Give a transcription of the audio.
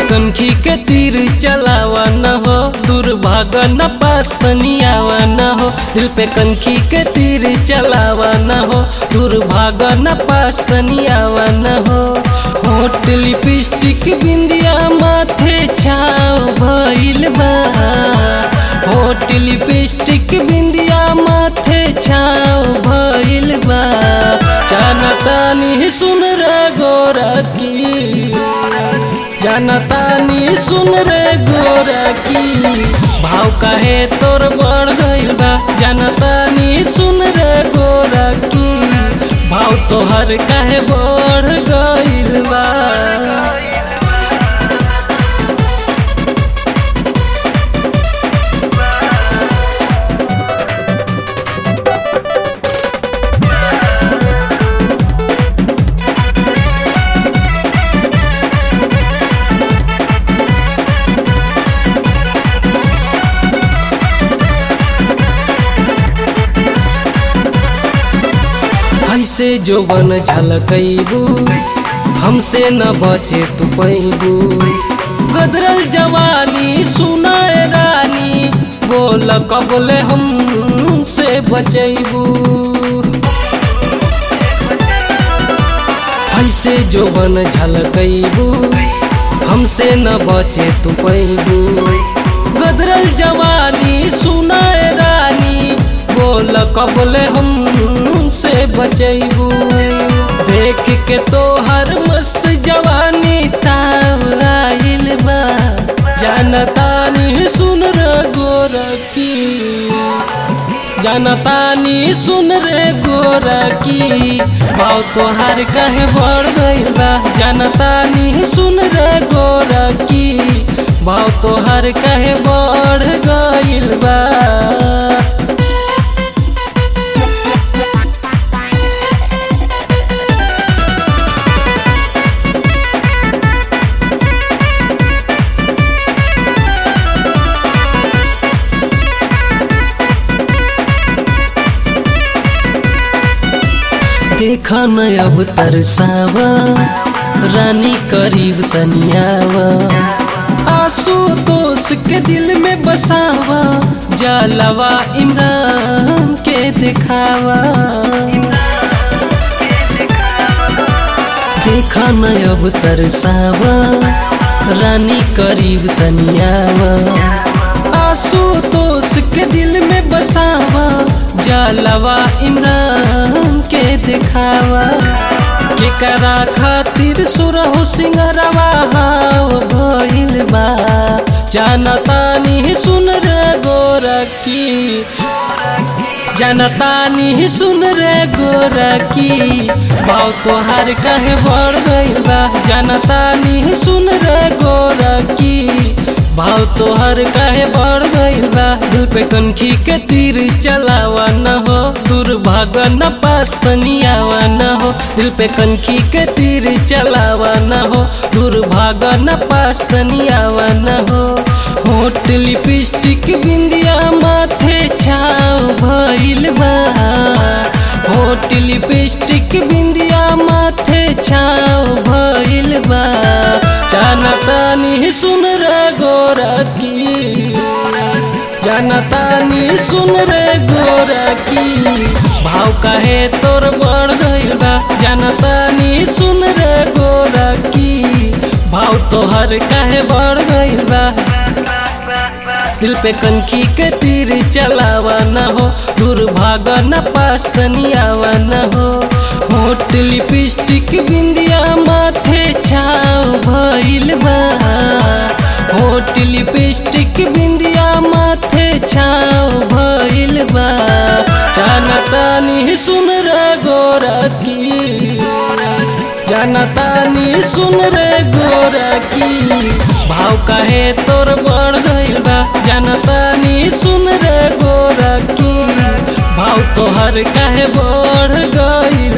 कनखी के तीर चलावा न हो दुर्भाग न पास तनियावा न हो दिल पे कनखी के तीर चलावा न हो दुर्भाग न पास तनियावा न हो होट लिपस्टिक बिंदिया माथे छाव भइल बा होट लिपस्टिक बिंदिया माथे छाव भइल बा जानतानी सुन रे गोरा की जानतानी सुन रे गोरा की भाव काहे तोर बढ़ गइल बा जानतानी सुन रे गोरा की भाव तोहर काहे बढ़ गइल बा ऐसे जो बन झलकैबू हमसे न बचे तू पैबू गदरल जवानी सुनाए रानी बोल कबले हम से बचैबू ऐसे जो बन झलकैबू हमसे न बचे तू पैबू गदरल जवानी सुनाए रानी बोल कबले हम से बचैबू देख के तो हर मस्त जवानी ताव आइल बा जानतानी सुन रे गोरा की जानतानी सुन रे गोरा की भाव तोहार कहे बढ़ गइल बा जानतानी सुन रे गोरा की भाव तोहार कहे बढ़ गइल बा देखा न अब तरसावा रानी करीब तनियावा आंसू दोष के दिल में बसावा जालवा इमरान के दिखावा देखा न अब तरसावा रानी करीब तनियावा आंसू दोष के दिल में बसावा जालवा इमरान के दिखावा केकरा खातिर सुरहु सिंगरवा हाव भइल बा जानतानी सुन रे गोरा की जानतानी सुन रे गोरा की भाव तोहार कहे बढ़ गइल बा जानतानी सुन रे गोरा की भाव तोहर काहे बढ़ गइल बा दिल पे कनखी के तीर चलावा न हो दुर्भाग न पास तनियावा न हो दिल पे कनखी के तीर चलावा न हो दुर्भाग न पास तनियावा न हो होट लिपस्टिक बिंदिया माथे छाव भइल बा होट लिपस्टिक बिंदिया माथे छाव भइल बा जानतानी सुन रे गोरा की जानतानी सुन रे गोरा की भाव काहे तोर बढ़ गइल बा जानतानी सुन रे गोरा की भाव तोहर काहे बढ़ गइल बा दिल पे कनखी के तीर चलावा न हो दुर्भाग न पास तनियावा न हो होट लिपस्टिक बिंदिया माथे छाव भइल बा होट लिपस्टिक बिंदिया माथे छाव भइल बा जानतानी सुन रे गोरा की जानतानी सुन रे गोरा की भाव काहे तोर बढ़ गइल बा जानतानी सुन रे गोरा की भाव तोहर काहे बढ़ गइल